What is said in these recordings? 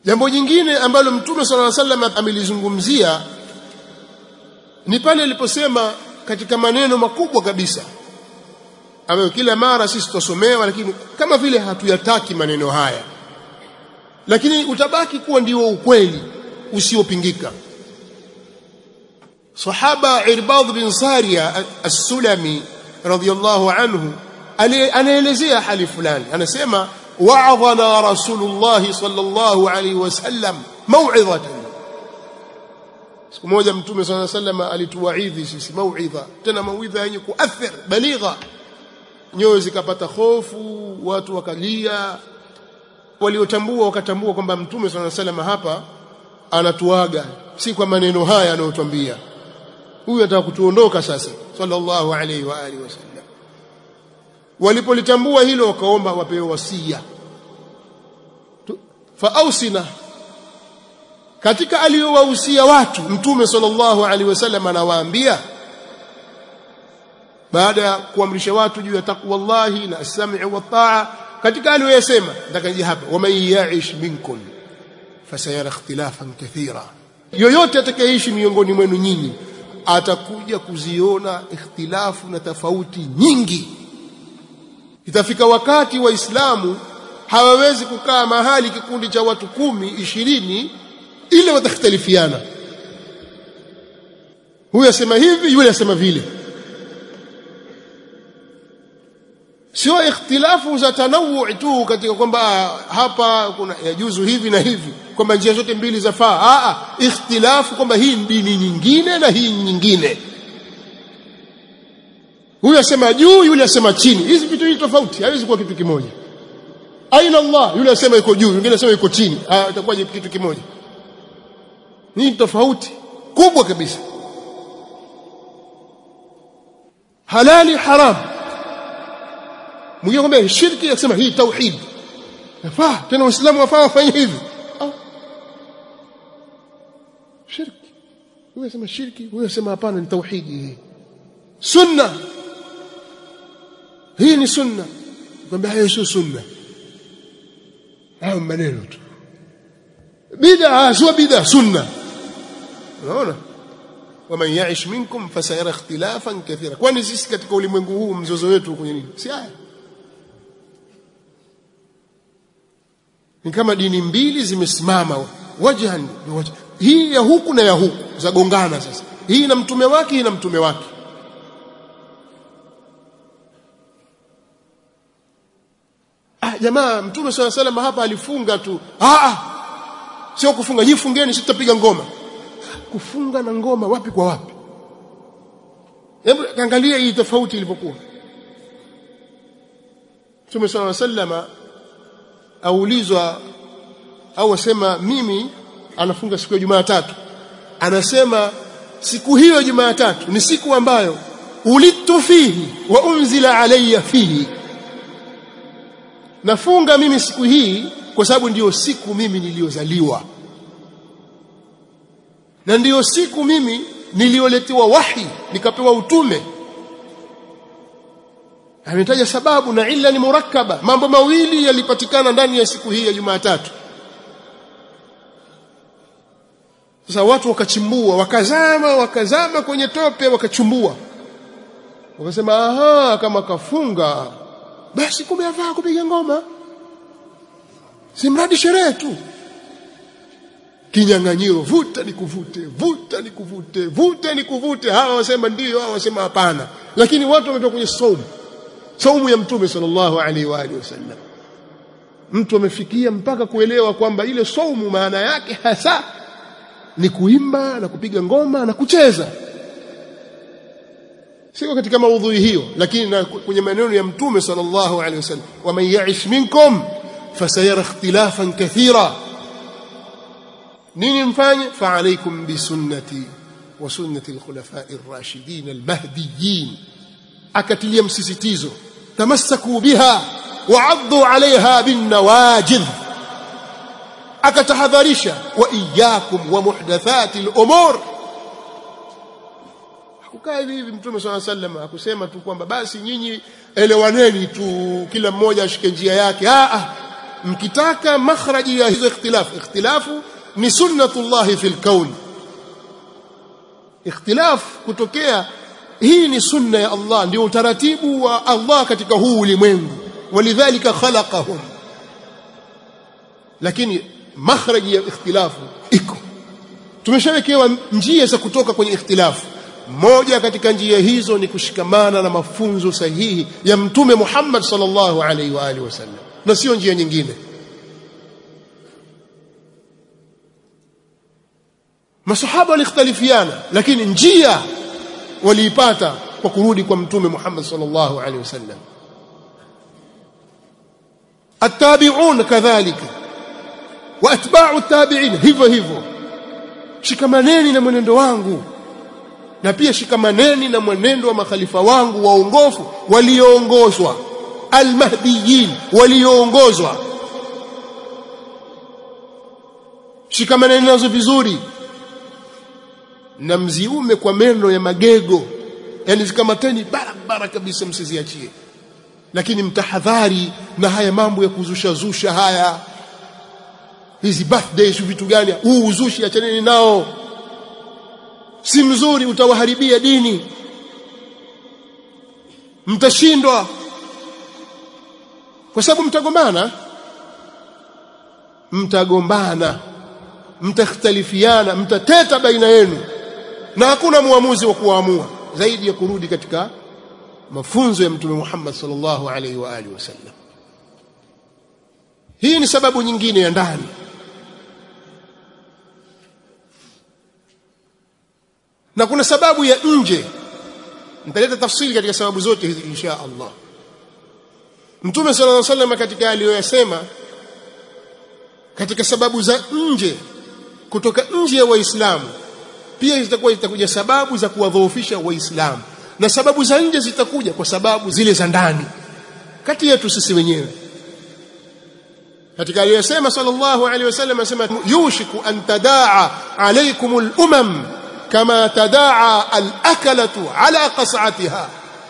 jambo jingine ambalo mtume sallallahu alaihi wasallam amelizungumzia ni pale aliposema katika maneno makubwa kabisa ambayo kila mara sisi tutasomewa lakini kama vile hatuyataki maneno haya lakini utabaki kuwa ndio ukweli usiopingika sahaba Irbad bin Sariya as-Sulami radhiyallahu anhu anaelezea hali fulani anasema wa'adhana rasulullah sallallahu alayhi wasallam mau'izatan siku moja mtume sallallahu alayhi wasallam alituwaidhi sisi mau'idha tena mau'idha yenye kuathir baligha nyoyo zikapata hofu watu wakalia waliotambua wakatambua kwamba mtume sallallahu alayhi wasallam hapa anatuaga si kwa maneno haya anayotuambia huyu ataka kutuondoka sasa sallallahu alayhi wa alihi wasallam walipolitambua hilo wakaomba wapewe wasia faausina katika aliyowahusia watu mtume sallallahu alaihi wasallam anawaambia baada ya kuamrisha watu juu ya taqwallahi na as-sam'i wa taa katika aliyoyasema ndakaje hapa waman ya'ish minkum fasayara ikhtilafan kathira yoyote atakayeishi miongoni mwenu nyinyi atakuja kuziona ikhtilafu na tofauti nyingi itafika wakati waislamu hawawezi kukaa mahali kikundi cha watu kumi ishirini ile watakhtalifiana huyu asema hivi yule asema vile sio ikhtilafu za tanawu tu katika kwamba hapa kuna yajuzu hivi na hivi kwamba njia zote mbili zafaa a a ikhtilafu kwamba hii dini nyingine na hii nyingine huyu asema juu yule asema chini hizi vitu hivi tofauti haiwezi kuwa kitu kimoja aina Allah yule asema yuko juu yule asema yuko chini itakuwa kitu kimoja ni tofauti kubwa kabisa halali haram mwingine kwamba shirki akisema hii tauhid yafaa tena waislamu wafaa wafanye hivi ah. shirki huyo asema shirki huyo asema hapana ni tauhidi hii sunna hii ni sunna kwamba hayo sio sunna hayo maneno tu bid'a sio bid'a sunna unaona waman ya'ish minkum fasayara ikhtilafan kathira kwani sisi katika ulimwengu huu mzozo wetu kwenye nini si haya ni kama dini mbili zimesimama wajhan wajh. hii ya huku na ya huku zagongana sasa hii na mtume wake hii na mtume wake ah jamaa mtume swalla salam hapa alifunga tu ah ah sio kufunga nyinyi fungeni sisi tutapiga ngoma kufunga na ngoma wapi kwa wapi hebu angalia hii tofauti ilipokuwa Mtume swalla sallama aulizwa au asema mimi anafunga siku ya Jumatatu anasema siku hiyo Jumatatu ni siku ambayo ulitu fihi wa unzila alayya fihi nafunga mimi siku hii kwa sababu ndiyo siku mimi niliyozaliwa na ndiyo siku mimi niliyoletewa wahi nikapewa utume ametaja sababu na illa ni murakkaba mambo mawili yalipatikana ndani ya siku hii ya Jumatatu sasa watu wakachimbua wakazama wakazama kwenye tope wakachumbua wakasema aha kama kafunga basi kumbe afaa kupiga ngoma si mradi sherehe tu kinyang'anyiro vuta nikuvute vuta nikuvute vuta nikuvute hawa wasema ndiyo hawa wasema hapana lakini watu wametoka kwenye saumu saumu ya mtume sallallahu alaihi wa alihi wasallam mtu amefikia mpaka kuelewa kwamba ile saumu maana yake hasa ni kuimba na kupiga ngoma na kucheza siko katika maudhui hiyo lakini na kwenye maneno ya mtume sallallahu alaihi wasallam waman ya'ish minkum fasayara ikhtilafan kathira nini mfanye fa'alaykum bisunnati wa sunnati al-khulafa'i ar-rashidin al-mahdiyyin akatilia msisitizo tamassaku biha wa'addu 'alayha bin nawajidh akatahadharisha wa iyyakum wa muhdathati al-umur hakukaa hivi hivi mtume swalla sallam akusema tu kwamba basi nyinyi elewaneni tu kila mmoja ashike njia yake ah ah mkitaka makhraji ya hizo ikhtilafu ikhtilafu ni sunnatullahi fil kaun ikhtilaf kutokea hii ni sunna ya Allah ndio utaratibu wa Allah katika huu ulimwengu walidhalika khalaqahum lakini makhraji ya ikhtilafu iko tumeshawekewa njia za kutoka kwenye ikhtilafu moja katika njia hizo ni kushikamana na mafunzo sahihi ya mtume Muhammad sallallahu alaihi wa alihi wasallam na sio njia nyingine masahaba walikhtalifiana lakini njia waliipata kwa kurudi kwa mtume Muhammad sallallahu alaihi wasallam التابعون كذلك واتباع التابعين hivyo hivyo shikamaneni na mwenendo wangu na pia shikamaneni na mwenendo wa makhalifa wangu waongofu walioongozwa almahdiyin walioongozwa shikamaneni nazo vizuri na mziume kwa meno ya magego yani zikamateni barabara kabisa msiziachie lakini mtahadhari na haya mambo ya kuzusha zusha haya hizi birthdays vitu gani huu uzushi achaneni nao si mzuri utawaharibia dini mtashindwa kwa sababu mtagombana mtagombana mtakhtalifiana mtateta baina yenu na hakuna muamuzi wa kuamua zaidi ya kurudi katika mafunzo ya mtume Muhammad sallallahu alaihi wa alihi wasallam hii ni sababu nyingine ya ndani na kuna sababu ya nje nitaleta tafsiri katika sababu zote hizi insha Allah Mtume sallallahu alaihi wasallam katika aliyoyasema katika sababu za nje kutoka nje ya waislamu pia zitakuwa zitakuja sababu za kuwadhoofisha waislamu na sababu za nje zitakuja kwa sababu zile za ndani kati yetu sisi wenyewe katika aliyosema sallallahu alaihi wasallam asema yushiku an tadaa alaykumul umam kama tadaa al-akalatu ala qas'atiha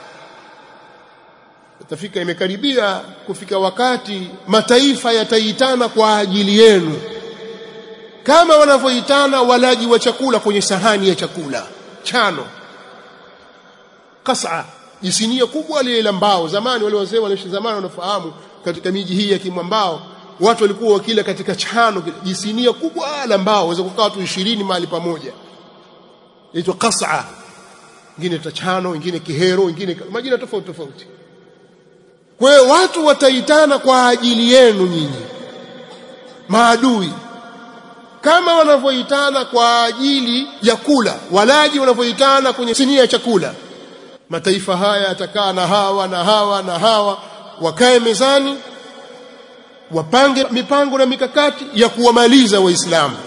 itafika imekaribia kufika wakati mataifa yataitana kwa ajili yenu kama wanavyoitana walaji wa chakula kwenye sahani ya chakula chano qas'a jisinia kubwa lile la mbao zamani wale wazee waliishi zamani wanafahamu katika miji hii ya kimwambao watu walikuwa wakila katika chano jisinia kubwa la mbao waweza kukaa watu 20 mahali pamoja inaitwa qas'a ingine tachano ingine kihero ingine majina tofauti tofauti kwa hiyo watu wataitana kwa ajili yenu nyinyi maadui kama wanavyoitana kwa ajili ya kula walaji wanavyoitana kwenye sinia ya chakula mataifa haya yatakaa na hawa na hawa na hawa wakae mezani wapange mipango na mikakati ya kuwamaliza waislamu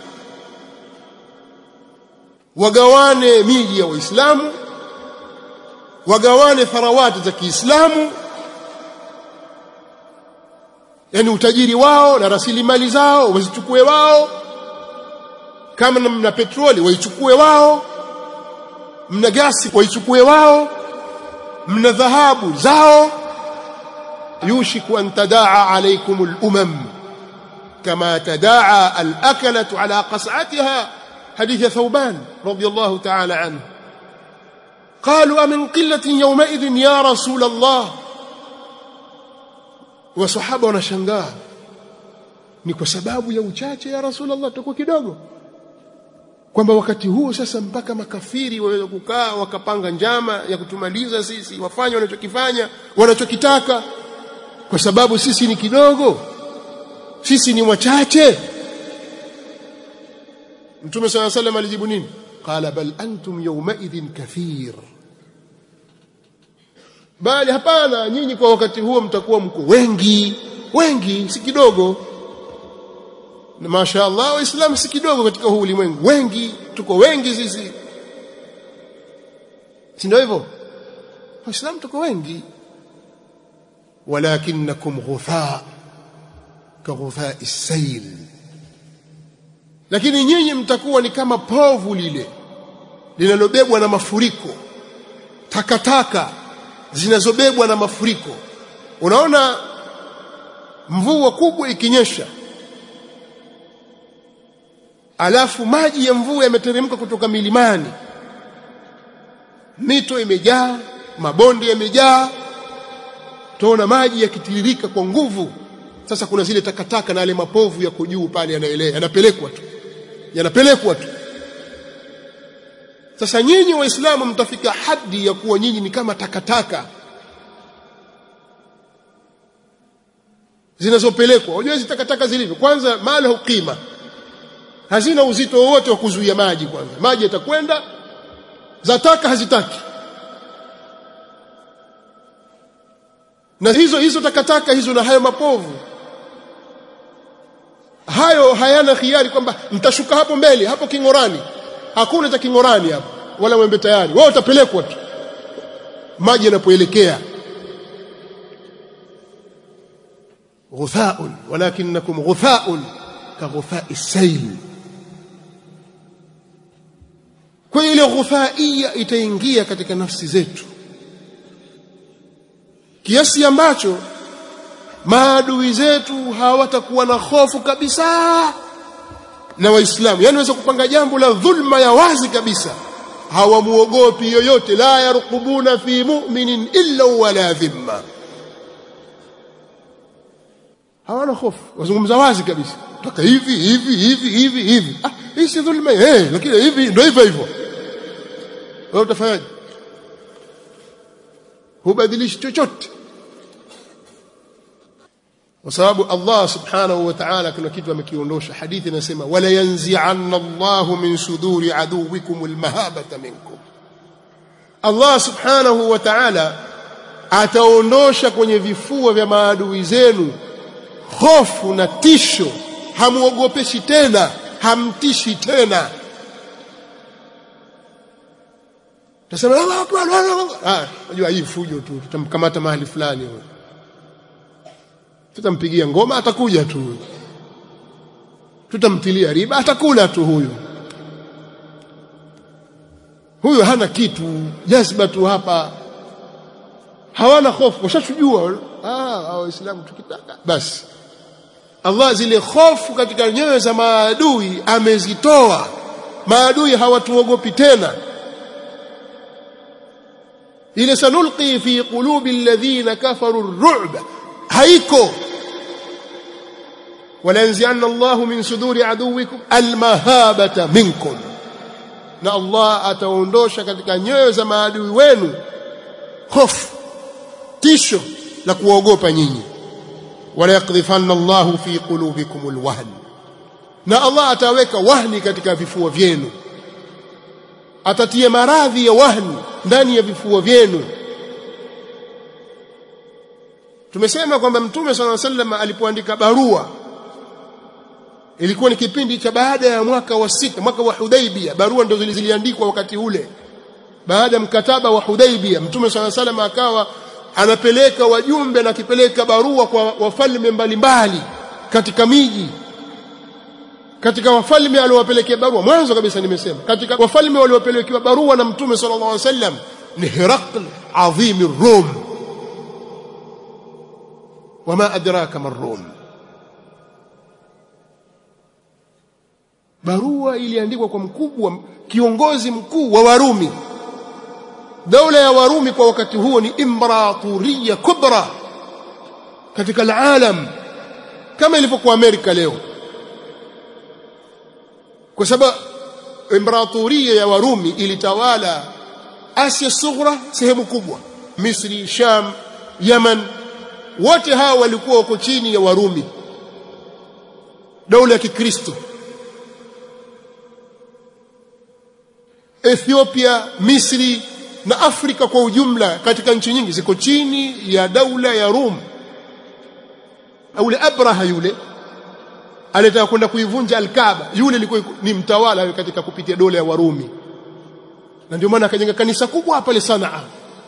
wagawane miji ya waislamu wagawane tharawati za Kiislamu yani utajiri wao na rasilimali zao wazichukue wao kama mna petroli waichukue wao mna gasi waichukue wao mna dhahabu zao yushiku an tadaa alaykum al-umam kama tadaa al-akalatu ala qas'atiha حديث ثوبان رضي الله تعالى عنه قالوا أمن قلة يومئذ يا رسول الله وصحابة ونشنغاه ni kwa sababu ya uchache ya rasulullah tuko kidogo kwamba wakati huo sasa mpaka makafiri waweza kukaa wakapanga njama ya kutumaliza sisi wafanye wanachokifanya wanachokitaka kwa sababu sisi ni kidogo sisi ni wachache Mtume صلى الله عليه وسلم alijibu nini? Qala bal antum yawmaidhin kathir. Bali hapana nyinyi kwa wakati huo mtakuwa mko wengi, wengi si kidogo. Na mashaallah waislamu si kidogo katika huu ulimwengu. Wengi, tuko wengi sisi. Si ndio hivyo? Waislamu tuko wengi. Walakinnakum ghutha ka ghutha as-sayl lakini nyinyi mtakuwa ni kama povu lile linalobebwa na mafuriko takataka zinazobebwa na mafuriko unaona mvua kubwa ikinyesha alafu maji ya mvua yameteremka kutoka milimani mito imejaa mabonde yamejaa tuona maji yakitiririka kwa nguvu sasa kuna zile takataka na yale mapovu yako juu pale yanaelea yanapelekwa tu yanapelekwa tu sasa nyinyi waislamu mtafika hadi ya kuwa nyinyi ni kama takataka zinazopelekwa unajua hizi takataka zilivyo kwanza mala hukima hazina uzito wowote wa kuzuia maji kwanza maji yatakwenda zataka hazitaki na hizo hizo takataka hizo na hayo mapovu hayo hayana khiari kwamba mtashuka hapo mbele hapo kingorani hakuna cha kingorani hapo wala mwembe tayari wao utapelekwa tu maji yanapoelekea غثاء ولكنكم غثاء كغثاء السيل kwa ile ghuthaia itaingia katika nafsi zetu kiasi ambacho maadui zetu hawatakuwa na hofu kabisa na waislamu yani waweza kupanga jambo la dhulma ya wazi kabisa hawamuogopi yoyote la yarqubuna fi mu'minin illa wala dhimma hawana hofu wazungumza wazi kabisa toka hivi hivi hivi hivi hivi ah hii si dhulma eh lakini hivi ndio hivyo hivyo wewe utafanyaje hubadilishi chochote kwa sababu Allah subhanahu wa ta'ala kuna kitu amekiondosha hadithi inasema wala yanzi'anna Allahu min suduri aduwikum almahabata minkum Allah subhanahu wa ta'ala ataondosha kwenye vifua vya maadui zenu hofu na tisho hamuogopeshi tena hamtishi tena tasema Allah akbar ah unajua hii fujo tu tutamkamata mahali fulani huyo tutampigia ngoma atakuja tu tutamtilia riba atakula tu huyu huyu hana kitu jazba tu hapa hawana hofu washachujua ah waislamu tukitaka basi Allah zile hofu katika nyoyo za maadui amezitoa maadui hawatuogopi tena ile sanulqi fi qulubi alladhina kafaru ar-ru'ba haiko wala yanzi'anna Allahu min suduri aduwikum almahabata minkum na Allah ataondosha katika nyoyo za maadui wenu hofu tisho la kuogopa nyinyi wala yakdhifanna Allahu fi qulubikum alwahn na Allah ataweka wahni katika vifua vyenu atatia maradhi ya wahni ndani ya vifua vyenu tumesema kwamba mtume swalla sallam alipoandika barua ilikuwa ni kipindi cha baada ya mwaka wa sita mwaka wa Hudaibia barua ndio ziliandikwa wakati ule baada ya mkataba wa Hudaibia mtume swalla sallam akawa anapeleka wajumbe na kipeleka barua kwa wafalme mbalimbali katika miji katika wafalme aliowapelekea barua mwanzo kabisa nimesema katika wafalme waliopelekewa barua na mtume sallallahu alaihi wasallam ni Herakl adhim Rum wama adraka marrum barua iliandikwa kwa mkubwa kiongozi mkuu wa Warumi daula ya Warumi kwa wakati huo ni imperatoria kubra katika alalam kama ilivyokuwa Amerika leo kwa sababu imperatoria ya Warumi ilitawala Asia Sughra sehemu kubwa Misri Sham Yaman wote hawa walikuwa wako chini ya Warumi daula ya Kikristo Ethiopia Misri na Afrika kwa ujumla katika nchi nyingi ziko chini ya daula ya Rum ule Abraha yule alitaka kwenda kuivunja Al-Kaaba yule alikuwa ni mtawala katika kupitia dola ya Warumi na ndio maana akajenga kanisa kubwa pale Sanaa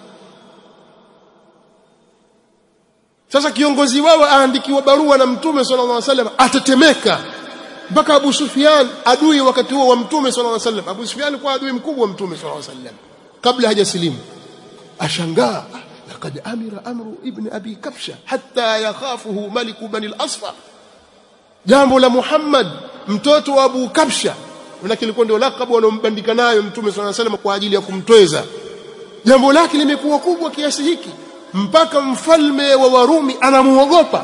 sasa kiongozi wao aandikiwa barua na mtume sallallahu alaihi wasallam atetemeka mpaka Abu Sufyan adui wakati huo wa mtume sallallahu alaihi wasallam Abu Sufyan alikuwa adui mkubwa wa mtume sallallahu alaihi wasallam kabla hajasilimu ashangaa laqad amira amru ibn abi kabsha hatta yakhafuhu maliku bani al-asfar jambo la Muhammad mtoto wa Abu Kabsha manake ilikuwa ndio lakabu wanaombandika nayo mtume swalla salam kwa ajili ya kumtweza jambo lake limekuwa kubwa kiasi hiki mpaka mfalme wa Warumi anamuogopa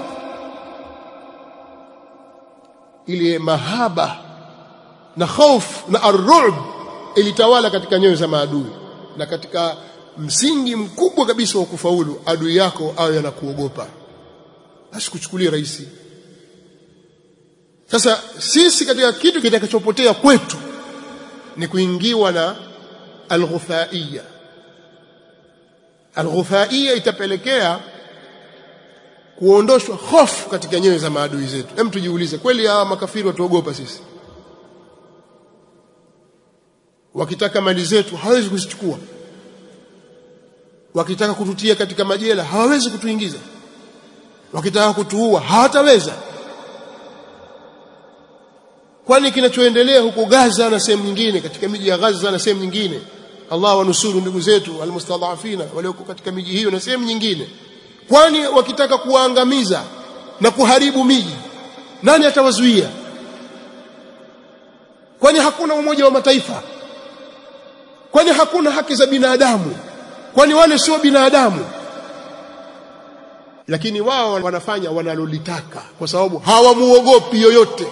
ile mahaba na hofu na arru'b ilitawala katika nyoyo za maadui na katika msingi mkubwa kabisa wa kufaulu adui yako awe anakuogopa asikuchukulie rahisi sasa sisi katika kitu kitakachopotea kwetu ni kuingiwa na alghufaiya alghufaiya itapelekea kuondoshwa hofu katika nyoyo za maadui zetu hem tujiulize kweli hawa makafiri watuogopa sisi wakitaka mali zetu hawezi kuzichukua wakitaka kututia katika majela hawawezi kutuingiza wakitaka kutuua hawataweza kwani kinachoendelea huko Gaza na sehemu nyingine katika miji ya Gaza na sehemu nyingine Allah wanusuru ndugu zetu almustadhafina walioko katika miji hiyo na sehemu nyingine kwani wakitaka kuwaangamiza na kuharibu miji nani atawazuia kwani hakuna umoja wa mataifa kwani hakuna haki za binadamu kwani wale sio binadamu lakini wao wanafanya wanalolitaka kwa sababu hawamuogopi yoyote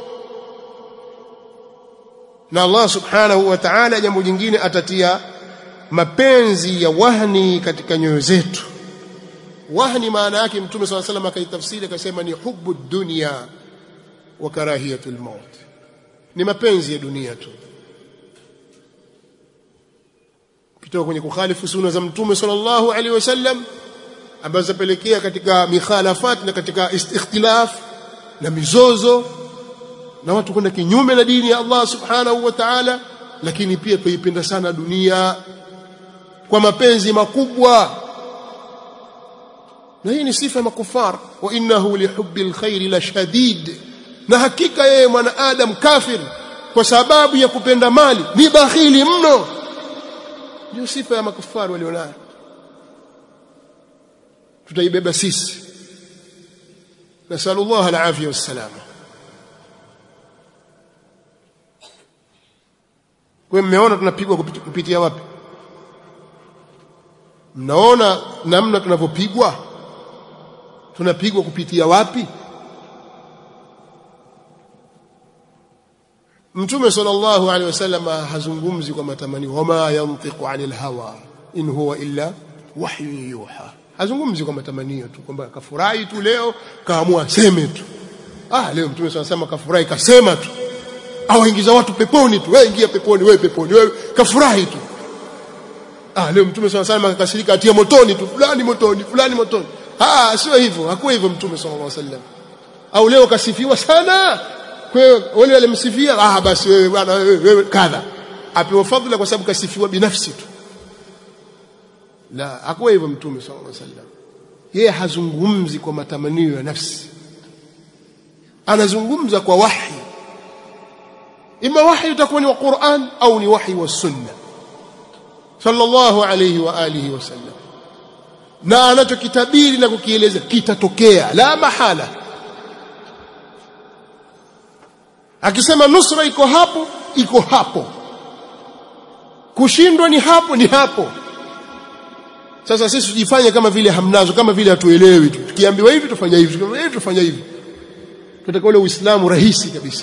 na Allah subhanahu wa ta'ala jambo jingine atatia mapenzi ya wahni katika nyoyo zetu wahni maana yake mtume swalla salam akaitafsiri akasema ni hubu dunya wa karahiyatul maut ni mapenzi ya dunia tu kutoka kwenye kukhalifu sunna za mtume sallallahu alaihi wasallam ambazo zapelekea katika mikhalafat na katika ikhtilaf na mizozo na watu kwenda kinyume na dini ya Allah subhanahu wa ta'ala lakini pia tuipenda sana dunia kwa mapenzi makubwa na hii ni sifa ya makufar wa innahu lihubbi alkhair la shadid na hakika yeye mwanadamu kafir kwa sababu ya kupenda mali ni bakhili mno ndio sifa ya makufari walionayo tutaibeba sisi nasallallahu alafia wassalama kwa mmeona tunapigwa kupitia wapi mnaona namna tunavyopigwa tunapigwa kupitia wapi Mtume sallallahu alaihi wasallam hazungumzi kwa matamanio wama yantiqu anil hawa in huwa illa wahyu yuha hazungumzi kwa matamanio tu kwamba kafurahi tu leo kaamua seme tu ah leo Mtume sallallahu alaihi kafurahi kasema tu awaingiza watu peponi tu wewe ingia peponi wewe peponi wewe kafurahi tu ah leo Mtume sallallahu alaihi akakasirika atia motoni tu fulani motoni fulani motoni ah sio hivyo hakuwa hivyo Mtume sallallahu alaihi wasallam au leo kasifiwa sana kwa hiyo wale walimsifia ah basi wewe bwana wewe, wewe kadha apewa fadhila kwa sababu kasifiwa binafsi tu la hakuwa hivyo mtume sallallahu alaihi wasallam yeye hazungumzi kwa matamanio ya nafsi anazungumza kwa wahi ima wahi utakuwa ni wa Qur'an au ni wahi wa sunna sallallahu alayhi wa alihi wasallam na anachokitabiri na kukieleza kitatokea la mahala akisema nusra iko hapo iko hapo kushindwa ni hapo ni hapo sasa sisi tujifanye kama vile hamnazo kama vile hatuelewi tu tukiambiwa hivi tufanya hivi tukiambiwa hivi tufanya hivi tunataka ule uislamu rahisi kabisa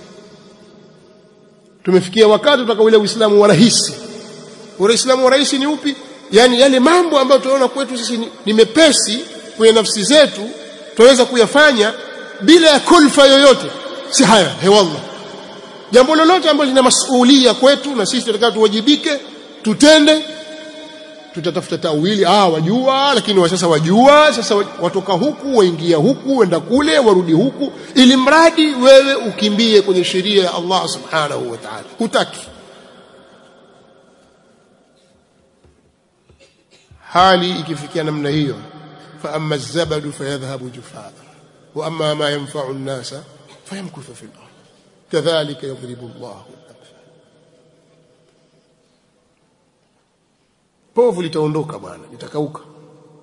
tumefikia wakati tutaka ule uislamu wa rahisi ule uislamu wa rahisi ni upi yani yale mambo ambayo tunaona kwetu sisi ni, ni mepesi kwenye nafsi zetu tunaweza kuyafanya bila ya kulfa yoyote si haya hewallah jambo lolote ambalo lina masuhulia kwetu na sisi tunataka tuwajibike tutende tutatafuta tawili ah wajua lakini wa sasa wajua sasa watoka huku waingia huku wenda kule warudi huku ili mradi wewe ukimbie kwenye sheria ya Allah subhanahu wa ta'ala hutaki hali ikifikia namna hiyo fa amma az-zabadu fayadhhabu jufaa wa amma ma yanfa'u an-nasa فيمكث في الأرض كذلك يضرب الله الأمثال povu litaondoka bwana litakauka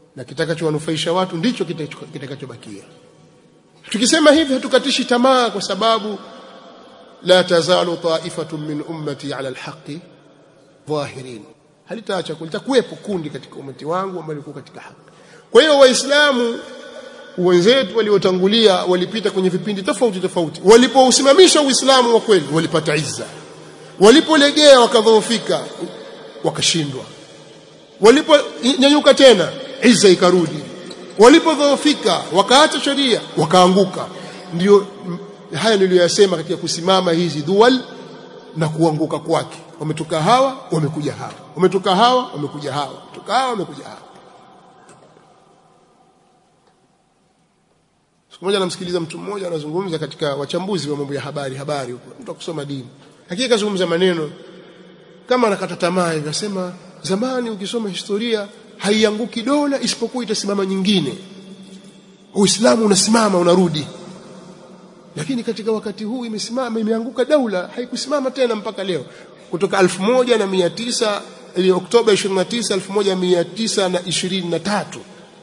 na kitakachowanufaisha watu ndicho kitakachobakia tukisema hivi hatukatishi tamaa kwa sababu la tazalu ta'ifatun min ummati ala alhaqi dhahirin halitaacha kulitakuwepo kundi katika umati wangu ambao liko katika haki kwa hiyo waislamu wenzetu waliotangulia walipita kwenye vipindi tofauti tofauti walipousimamisha uislamu wa kweli walipata izza walipolegea wakadhoofika wakashindwa waliponyanyuka tena izza ikarudi walipodhoofika wakaacha sheria wakaanguka ndio haya niliyoyasema katika kusimama hizi dual na kuanguka kwake wametoka hawa wamekuja hawa wametoka hawa wamekuja hawa wametoka hawa wamekuja hawa siku moja namsikiliza mtu mmoja anazungumza katika wachambuzi wa mambo ya habari habari huko mtu akusoma dini lakini kazungumza maneno kama anakata tamaa hivi asema zamani ukisoma historia haianguki dola isipokuwa itasimama nyingine uislamu unasimama unarudi lakini katika wakati huu imesimama imeanguka daula haikusimama tena mpaka leo kutoka 1900 ili Oktoba 29 1923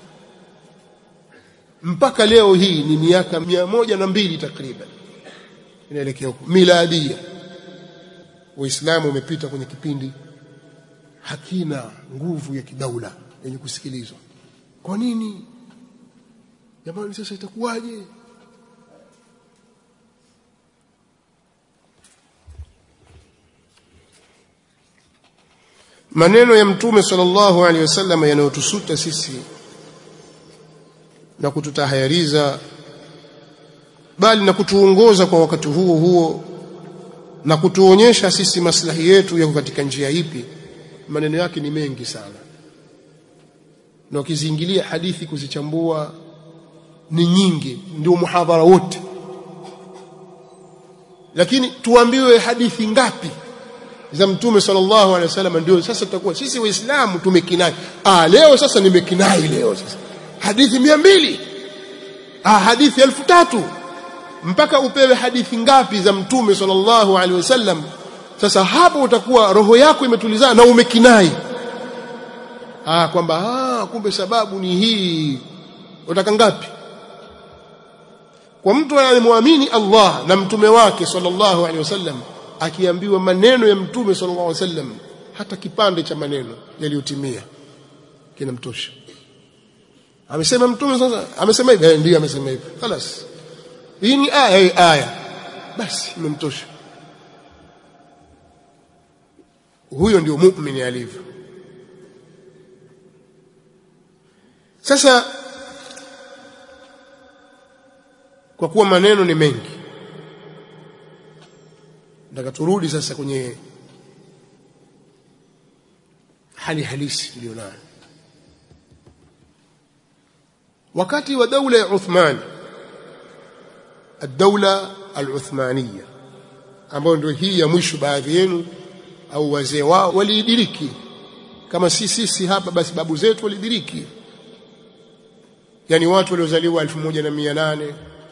mpaka leo hii ni miaka mia moja na mbili takriban inaelekea huko miladia Uislamu umepita kwenye kipindi hakina nguvu ya kidaula yenye kusikilizwa. Kwa nini? Jamani sasa itakuwaje? Maneno ya Mtume sallallahu alaihi wasallam yanayotusuta sisi na kututahayariza bali na kutuongoza kwa wakati huo huo na kutuonyesha sisi maslahi yetu yako katika njia ipi maneno yake ni mengi sana na ukiziingilia hadithi kuzichambua ni nyingi ndio muhadhara wote lakini tuambiwe hadithi ngapi za mtume sallallahu alaihi wasallam ndio sasa tutakuwa sisi waislamu tumekinai ah leo sasa nimekinai leo sasa hadithi mia mbili ah hadithi elfu tatu mpaka upewe hadithi ngapi za mtume sallallahu alaihi wasallam sasa hapo utakuwa roho yako imetulizana na umekinai ah kwamba ah kumbe sababu ni hii utaka ngapi kwa mtu anayemwamini Allah na mtume wake sallallahu alaihi wasallam akiambiwa maneno ya mtume sallallahu alaihi wasallam hata kipande cha maneno yaliyotimia kinamtosha amesema mtume sasa amesema hivi ndio amesema hivi خلاص hii ni aya hii aya basi imemtosha huyo ndio muumini alivyo sasa kwa kuwa maneno ni mengi nataka turudi sasa kwenye hali halisi iliyonayo wakati wa daula ya Uthman الدولة العثمانية ambayo ndio hii ya mwisho baadhi yenu au wazee wao waliidiriki kama si sisi hapa basi babu zetu walidiriki yani watu waliozaliwa 1800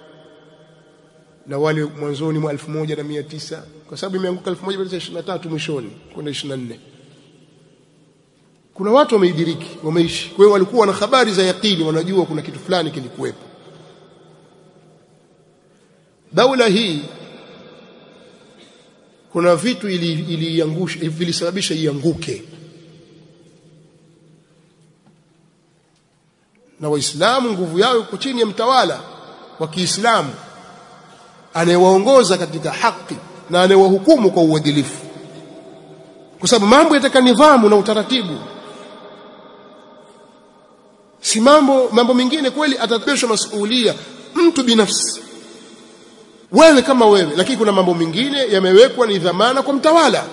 na wale mwanzoni mwa 1900 kwa sababu imeanguka 1923 mwishoni kwenda 24 kuna watu wameidiriki wameishi kwa hiyo walikuwa na habari za yakini wanajua kuna kitu fulani kilikuwepo daula hii kuna vitu iliangusha ili vilisababisha ianguke na waislamu nguvu yao iko chini ya mtawala wa Kiislamu anayewaongoza katika haki na anayewahukumu kwa uadilifu kwa sababu mambo yataka nidhamu na utaratibu si mambo mambo mengine kweli atabebeshwa masuhulia mtu binafsi wewe kama wewe lakini kuna mambo mengine yamewekwa ni dhamana kwa mtawala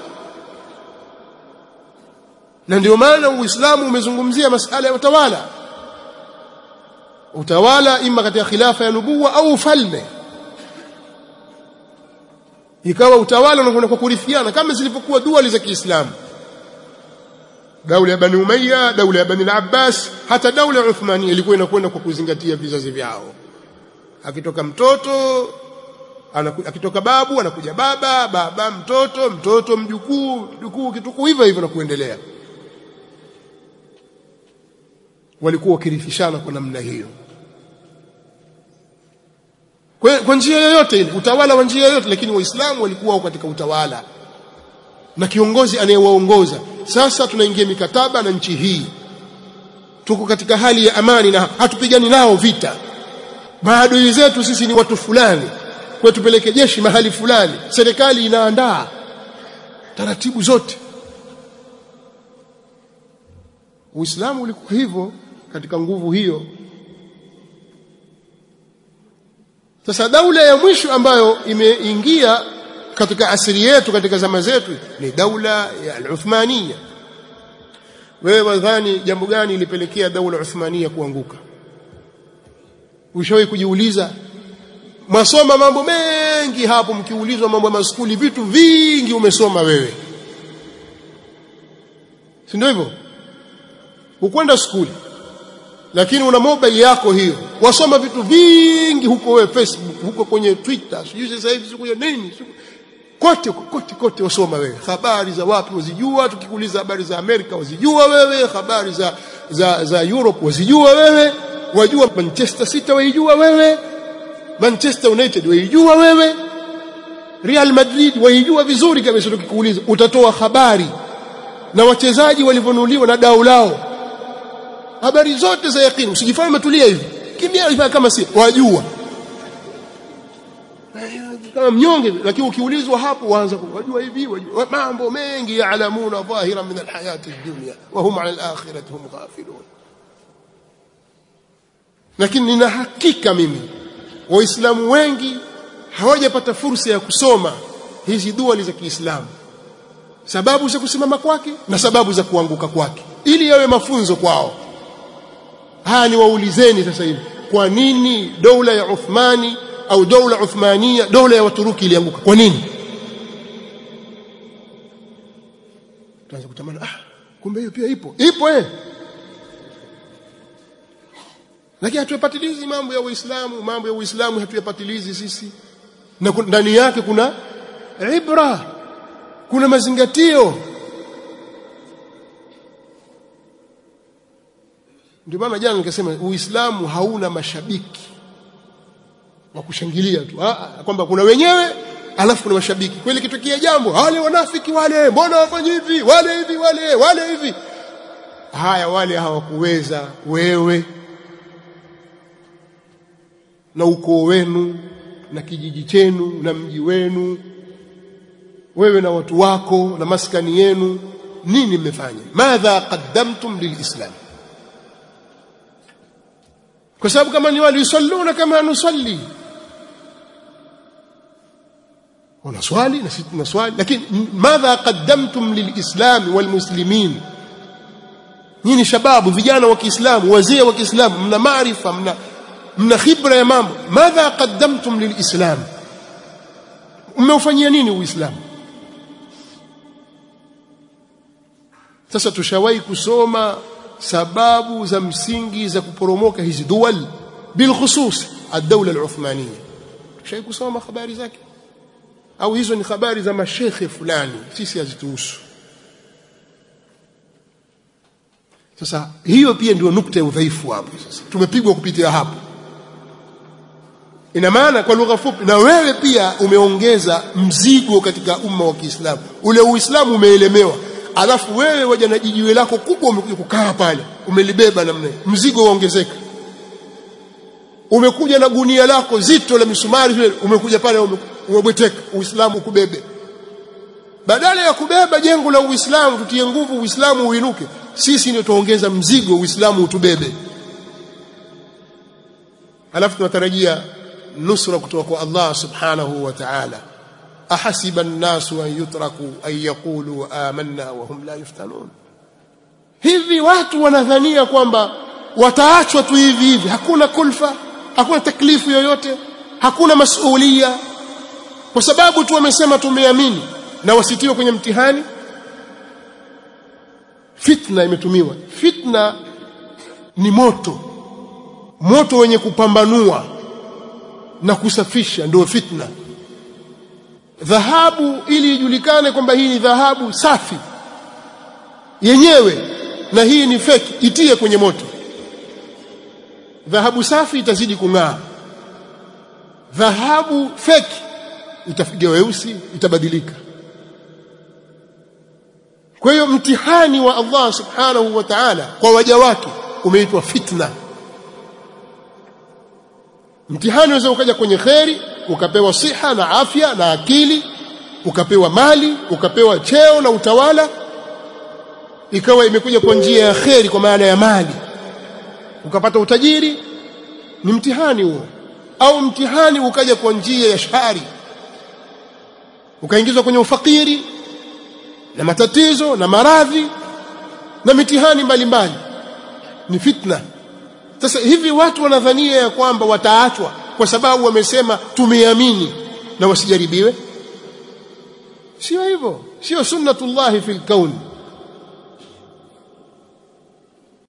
na ndio maana uislamu umezungumzia masala ya utawala utawala ima katika khilafa ya nubuwa au ufalme ikawa utawala unakwenda kwa kurithiana kama zilivyokuwa duali za Kiislamu daula ya Bani Umayya daula ya Bani al-Abbas hata daula ya Uthmania ilikuwa inakwenda kwa kuzingatia vizazi vyao akitoka mtoto anaku, akitoka babu anakuja baba baba mtoto mtoto mjukuu mjukuu kitukuu hivyo hivyo na kuendelea walikuwa wakirithishana kwa namna hiyo kwa, kwa njia yoyote ile utawala wa njia yoyote lakini waislamu walikuwa katika utawala na kiongozi anayewaongoza sasa tunaingia mikataba na nchi hii tuko katika hali ya amani na hatupigani nao vita maadui zetu sisi ni watu fulani kwa tupeleke jeshi mahali fulani serikali inaandaa taratibu zote Uislamu ulikuwa hivyo katika nguvu hiyo sasa daula ya mwisho ambayo imeingia katika asili yetu katika zama zetu ni daula ya al-Uthmania wewe wadhani jambo gani ilipelekea daula Uthmania kuanguka ushawahi kujiuliza mwasoma mambo mengi hapo mkiulizwa mambo ya maskuli vitu vingi umesoma wewe si ndio hivyo ukwenda skuli lakini una mobile yako hiyo wasoma vitu vingi huko wewe Facebook huko kwenye Twitter sijui sasa hivi siku ya nini siku kote kote kote wasoma wewe habari za wapi wazijua tukikuuliza habari za Amerika wazijua wewe habari za za za Europe wazijua wewe wajua Manchester City waijua wewe Manchester United waijua wewe Real Madrid waijua vizuri kabisa tukikuuliza utatoa habari na wachezaji walivyonunuliwa na dau lao habari zote za yakini usijifanye umetulia hivi kimya hivi kama si wajua kama mnyonge lakini ukiulizwa hapo waanza wajua hivi wajua mambo mengi yaalamuna dhahira min alhayati dunya wa hum ala alakhirati hum ghafilun lakini nina hakika mimi waislamu wengi hawajapata fursa ya kusoma hizi dua za Kiislamu sababu za kusimama kwake na sababu za kuanguka kwake ili yawe mafunzo kwao haya ni waulizeni sasa hivi kwa nini dola ya Uthmani au dola Uthmania dola ya Waturuki ilianguka kwa nini tuanze kutamani ah kumbe hiyo pia ipo ipo eh lakini hatuyapatilizi mambo ya Uislamu mambo ya Uislamu hatuyapatilizi sisi na ndani yake kuna ibra kuna mazingatio ndio maana jana nikasema Uislamu hauna mashabiki wa kushangilia tu ah kwamba kuna wenyewe alafu kuna mashabiki kweli kitokea jambo wale wanafiki wale mbona wafanye hivi wale hivi wale wale hivi haya wale hawakuweza wewe na ukoo wenu na kijiji chenu na mji wenu wewe na watu wako na maskani yenu nini mmefanya madha qaddamtum lilislam kwa sababu kama ni wale yusalluna kama nusalli wanaswali na sisi tunaswali lakini madha qaddamtum lilislam walmuslimin nyinyi shababu vijana wa Kiislamu wazee wa Kiislamu mna maarifa mna mna khibra ya mambo madha qaddamtum lilislam mmeufanyia nini uislamu sasa tushawahi kusoma sababu za msingi za kuporomoka hizi duwal bilkhusus ad-dawla al-uthmaniyya tushawahi kusoma habari zake au hizo ni habari za mashekhe fulani sisi hazituhusu sasa hiyo pia ndio nukta ya udhaifu hapo sasa tumepigwa kupitia hapo ina maana kwa lugha fupi na wewe pia umeongeza mzigo katika umma wa Kiislamu ule uislamu umeelemewa alafu wewe waja na jijiwe lako kubwa umekuja kukaa pale umelibeba namna mzigo uongezeka umekuja na gunia lako zito la misumari vile umekuja pale umebweteka uislamu kubebe badala ya kubeba jengo la uislamu tutie nguvu uislamu uinuke sisi ndio tuongeza mzigo uislamu utubebe alafu tunatarajia nusra kutoka kwa Allah subhanahu wa ta'ala ahasiba an-nasu an yutraku an yaqulu amanna wa hum la yuftanun hivi watu wanadhania kwamba wataachwa tu hivi hivi hakuna kulfa hakuna taklifu yoyote hakuna masuhulia kwa sababu tu wamesema tumeamini na wasitiwe kwenye mtihani fitna imetumiwa fitna ni moto moto wenye kupambanua na kusafisha ndio fitna dhahabu ili ijulikane kwamba hii ni dhahabu safi yenyewe na hii ni feki itie kwenye moto dhahabu safi itazidi kung'aa dhahabu feki itafikia weusi itabadilika kwa hiyo mtihani wa Allah subhanahu wa ta'ala kwa waja wake umeitwa fitna mtihani unaweza ukaja kwenye kheri ukapewa siha na afya na akili ukapewa mali ukapewa cheo na utawala ikawa imekuja kwa njia ya kheri kwa maana ya mali ukapata utajiri ni mtihani huo au mtihani ukaja kwa njia ya shari ukaingizwa kwenye ufakiri na matatizo na maradhi na mitihani mbalimbali ni fitna sasa hivi watu wanadhania ya kwamba wataachwa kwa sababu wamesema tumeamini na wasijaribiwe sio hivyo sio sunnatullahi fil kauni